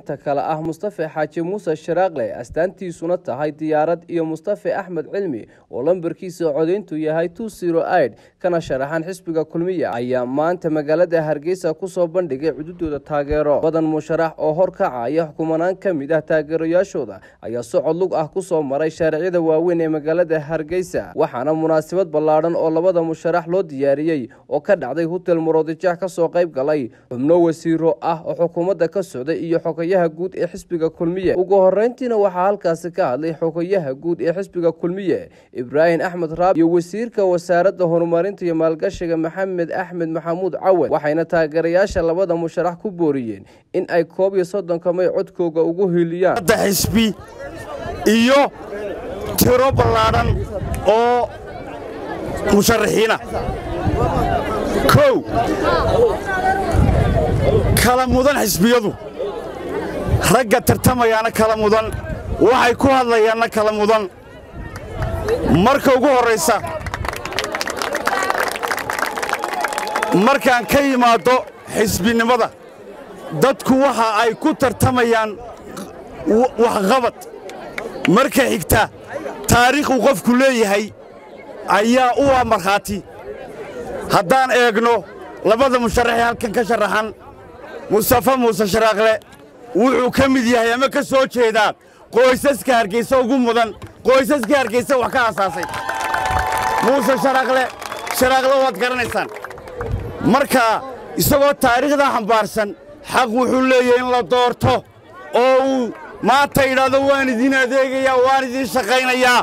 musharaxiinta kale ah mustafe xaaji muuse sharaaqle astaantiisuna tahay diyaarad iyo mustafe axmed cilmi oo lambarkiisa codayntu yahay id kana sharaxan xisbiga kulmiya ayaa maanta magaalada hargeysa kusoo bandhigay cududooda taageero badan musharax oo horkacaya xukumanaan ka mid ah taageerayaashooda ayaa socod lug ah kusoo maray shaariciyada waaweyn ee magaalada hargeysa waxaana munaasabad ballaadhan oo labada musharax loo diyaariyey oo ka dhacday hutel muroodijeex kasoo qayb galay xubno wasiiro ah oo xukuumadda ka socday iyo xogayaha guud ee xisbiga kulmiye ugu horeyntiina waxaa halkaasi ka hadlay xogayaha guud ee xisbiga kulmiye ibraahim axmed raab iyo wasiirka wasaaradda horumarinta iyo maalgashiga maxamed axmed maxamuud cawad waxayna taageerayaasha labada musharax ku booriyeen in ay koob iyo soddonka may codkooga ugu hiiliyaan xisbi iyo tiro ballaadhan oo musharaxiina kow kala mudan xisbiyadu ragga tartamayaana kala mudan waxay ku hadlayaanna kala mudan marka ugu horraysa markaan ka yimaaddo xisbinimada dadku waxa ay ku tartamayaan waxqabad marka xigta taariikhuu qofku leeyahay ayaa u ah markhaati haddaan eegno labada musharaxee halkan ka sharaxan mustafa muuse sharaaqle wuxuu ka mid yahay ama ka soo jeedaa qoysaska hargaysa ugu mudan qoysaska hargaysa wax ka aasaasay muuse sharaaqle sharaaqle waad garanaysaan marka isagoo taariikhdaa xambaarsan xaq wuxuu leeyahay in la doorto oo uu maanta yidhaahdo waan idiin adeegayaa waan idiin shaqaynayaa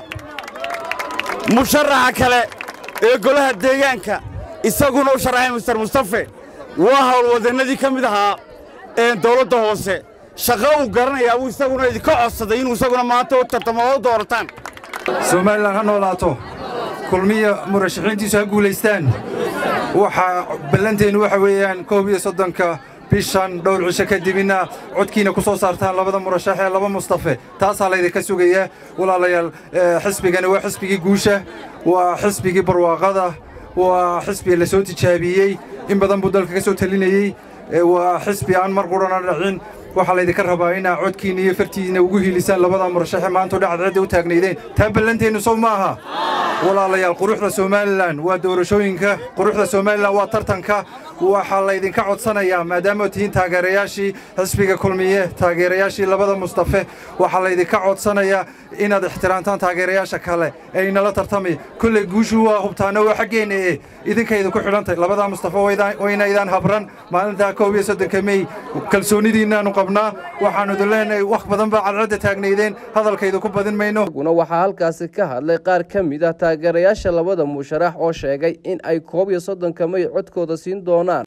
musharaxa kale ee golaha deegaanka isaguna u sharaxay mister mustafe waa howlwadannadii ka mid ahaa dawladda hoose shaqo uu garanayaa wuu isaguna idinka codsaday inuu isaguna maanta u tartamo oo u doorataan somalilan ha noolaato kulmiya murashaxiintiisu ha guulaystaan waxaa ballanteennu waxa weeyaan koob iyo soddonka bishan dhowr cisho kadibina codkiina ku soo saartaan labada murashax ee laba mustafe taasaa laydinka sugayaa walaalayaal xisbigani waa xisbigii guusha waa xisbigii barwaaqada waa xisbi la soo tijaabiyey in badan buu dalka ka soo talinayey waa xisbi aan mar qurana dhacin waxaa laydinka rabaa inaa codkiinna iyo fartiinna ugu hiilisaan labada murashaxe maanta dhacad cidda u taagnaydeen taa ballanteennu sow ma aha walaalayaal quruxda somalilan waa doorashooyinka quruxda somalilan waa tartanka waxaa laydinka codsanayaa maadaama tihiin taageerayaashii xisbiga kulmiye taageerayaashii labada mustafe waxaa laydinka codsanayaa inaad ixtiraamtaan taageerayaasha kale ee inala tartamay kolley guushu waa hubtaana waa xaggeenna ee idinkayda ku xidhantay labadaa mustafe waynaydaan habran maalintaa koob iyo soddonka mey kalsoonidiinnaannu qabnaa waxaannu idin leenahay wax badan baa cadcadda taagnaydeen hadalkayda ku badin mayno guna waxaa halkaasi ka hadlay qaar ka mid ah taageerayaasha labada musharax oo sheegay in ay koob iyo soddonka may codkooda siin doonaan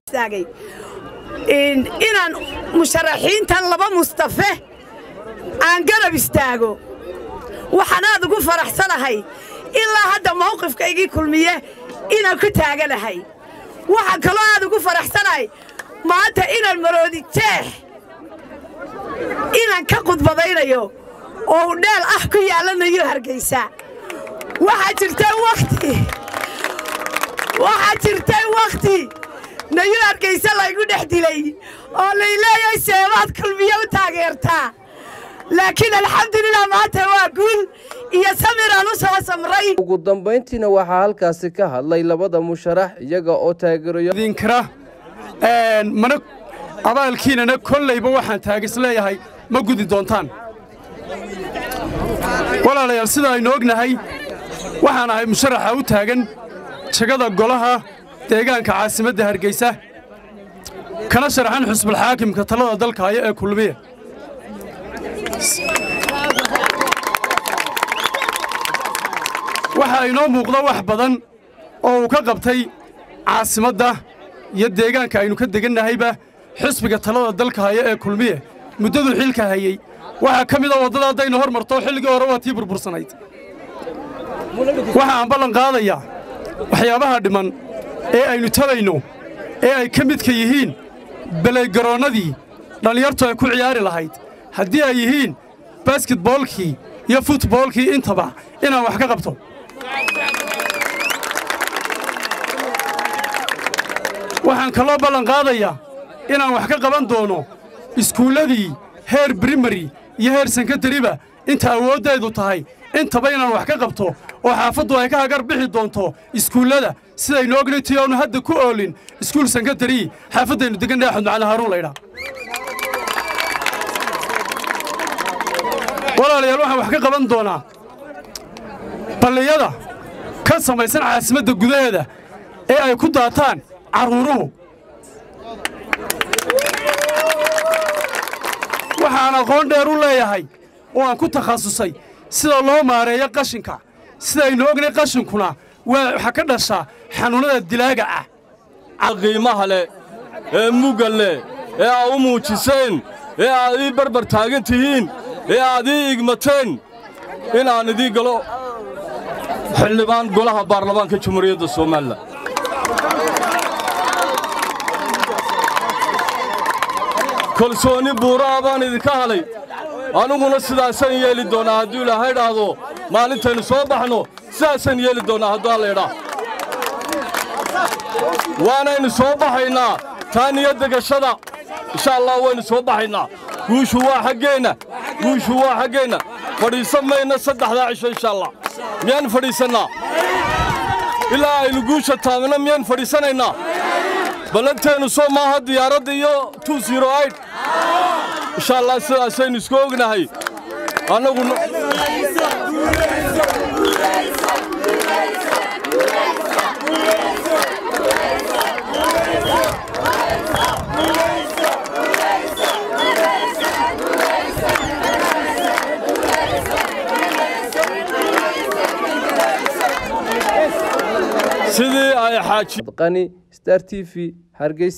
inaan musharaxiintan laba mustafe aan garab istaago waxaan aad ugu faraxsanahay ilaa hadda mawqifkaygii kulmiye inaan ku taaganahay waxaan kaloo aad ugu faraxsanahay maanta inaan maroodi jeex inaan ka khudbadaynayo oo u dheel ah ku yaallanayo hargaysa waxaa jirtay wakhti waxaa jirtay wakhti nayu hargayse laygu dhex dilay oo lay leeyahay seebaad kulmiye u taageertaa laakiin alxamdulilah maanta waa guul iyo samiraan u soo samray ugu dambayntiina waxaa halkaasi ka hadlay labada musharax iyaga oo taageerayoidinkara mana abaalkiinana kollayba waxaan taagis leeyahay ma gudi doontaan walaalayaal sida aynu ognahay waxaan ahay musharaxa u taagan jegada golaha deegaanka caasimadda hargeysa kana sharaxan xusbulxaakimka talada dalka haya ee kulmiya waxaa inoo muuqda wax badan oo uu ka qabtay caasimadda iyo deegaanka aynu ka degannahayba xisbiga talada dalka haya ee kulmiya muddaduu xilka hayey waxaa ka mida waddada haddaynu hor marto xilligii hore waa tii burbursanayd waxa aan ballan qaadayaa waxyaabaha dhimman ee aynu tabayno ee ay ka midka yihiin belaygaroonnadii dhallinyartu ay ku ciyaari lahayd haddii ay yihiin basketboolkii iyo futboolkii intaba inaan wax ka qabto waxaan kaloo ballan qaadayaa inaan wax ka qaban doono iskuulladii heer brimary iyo heer senkatariba inta awooddeedu tahay intaba inaan wax ka qabto oo xaafaddu ay ka hagar bixi doonto iskuullada sidaynu ognay tii oonu hadda ku oolin iskuul senkatari xaafaddaynu degannahay axmed macali haaruun laydhaa walaalayaal waxaan wax ka qaban doonaa balliyada ka samaysan caasimadda gudaheeda ee ay ku daataan carruuruhu waxaan aqoon dheer u leeyahay oo aan ku takhasusay sida loo maareeyo qashinka sidaynu ognay qashinkuna waxa ka dhashaa xanuunnada dilaaga ah qiimaha leh ee mugga leh ee aad u muujiseen ee aad ii barbar taagan tihiin ee aad ii igmateen inaan idii galo xildhibaan golaha baarlamaanka jamhuuriyadda somalilan kalsooni buuraa baan idinka halay aniguna sidaasaan yeeli doonnaa hadduu ilaahay dhaahdo maalintaynu soo baxno sidaasaan yeeli doonnaa hadduu alla idhaa waanaynu soo baxaynaa taa niyadda gashada insha allah waynu soo baxaynaa guushu waa xaggeenna guushu waa xaggeenna fadhiisan mayna saddexdaa cisho insha allah miyaan fadhiisannaa ilaa aynu guusha taagno miyaan fadhiisanaynaa ballanteennu soo maaha diyaaradda iyo insha allah sidaasaynu isku ognahay annagu sidii ay xaaji qani star t v hargeysa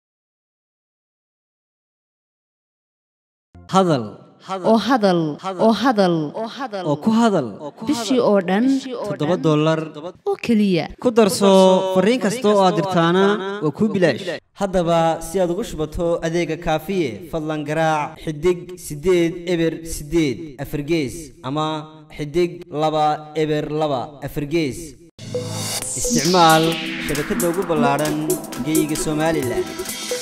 hadal oo hadal oo hadal oo ku hadal bishii oo dhan toddoba dollar oo keliya ku darso fariin kasta oo aad dirtaana waa kuu bilaash haddaba si aad ugu shubato adeega kaafiye fadlan garaac xidig siddeed eber siddeed afargees ama xidig laba eber laba afargees isticmaal shabakadda ugu ballaadhan geyga somalilan